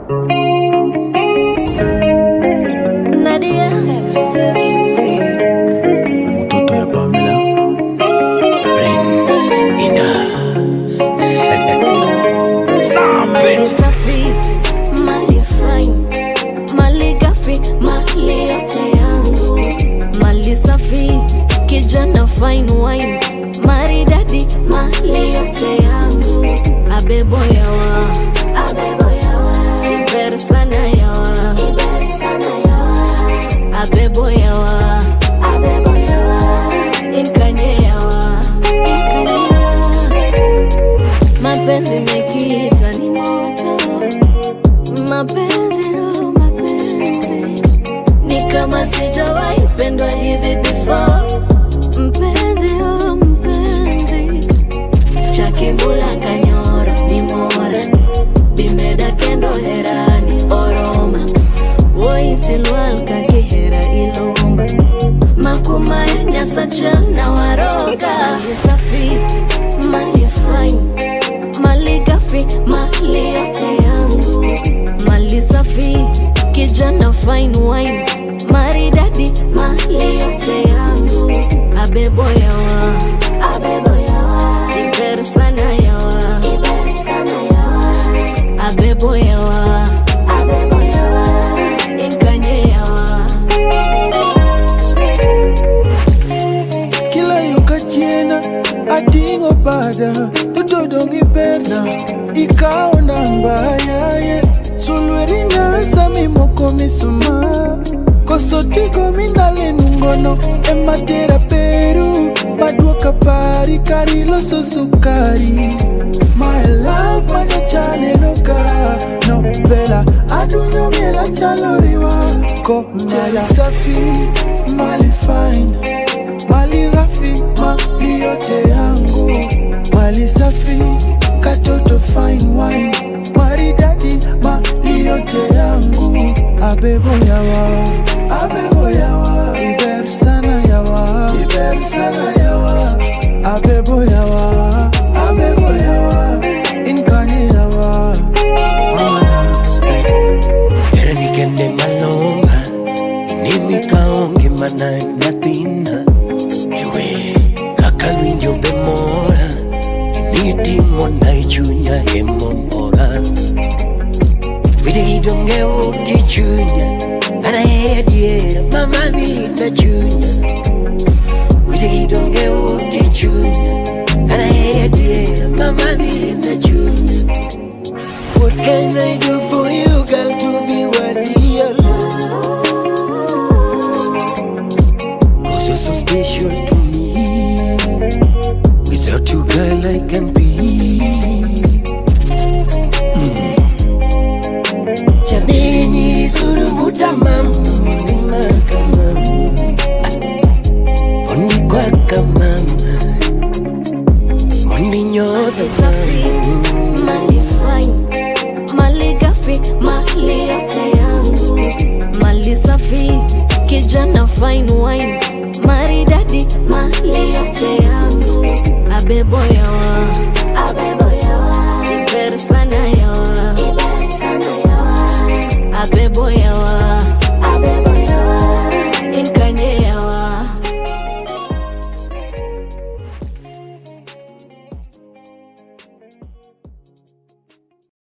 Nadia mtoto ya Pamela Prince Ina Mali safi, mali fine, mali gafi, mali yote yangu. Mali safi, kijana fine wine, maridadi, mali yote yangu. Abebo yawa, abebo yawa, iber sana yawa, iber sana yawa. Abebo yawa, abebo yawa, inkanye yawa, inkanye yawa mapenzi mekita ni moto, mapenzi oh, mapenzi ni kama sijawahi pendwa hivi before. Mpenzi oh, mpenzi cha kimbula kanyoro ni mora bimeda kendo herani oroma woisilwal kakihera ilomba makuma ya nyasacha na waroga Mali safi mali fine mali gafi mali yote yangu mali safi kijana fine wine maridadi mali yote yangu abebo yawa abebo yawa iber sana yawa iber sana yawa abebo yawa abebo yawa inkanye yawa kila yo kachiena ating'o bada totodong' iberna ikawo namba yaye sulweri nyasa mimoko misuma koso tigo mindale nungono ematera peru maduoka pari kari loso sukari My love manyachanenoka novela adunyo miela chalo riwa ko mali safi mali fine mali ghafi mali yote yangu mali safi katoto fine wine maridadi mali yote yangu abebo yawa abebo yawa iber sana yawa iber sana yawa abebo yawa abebo yawa inkanye yawa mamana Erni kende malonga Inimi kaonge mana natina Ewe kaka winjo be mora Initimo na ichunya emomora Widi donge uki chunya Ana hediera mama miri na chunya Widi donge uki chunya Ana hediera mama miri na chunya What can I do for you, girl, to be worthy your love? Cause you're so special to me. Without you, girl, I can breathe. Mm. Jameni, surumuta mama, mlima kama Mondi kwaka mama, mondi nyota safi mama. mali fine mali gafi mali yote yangu mali safi kijana fine wine maridadi mali yote yangu abebo yawa abebo yawa iber sana yawa iber sana yawa abebo yawa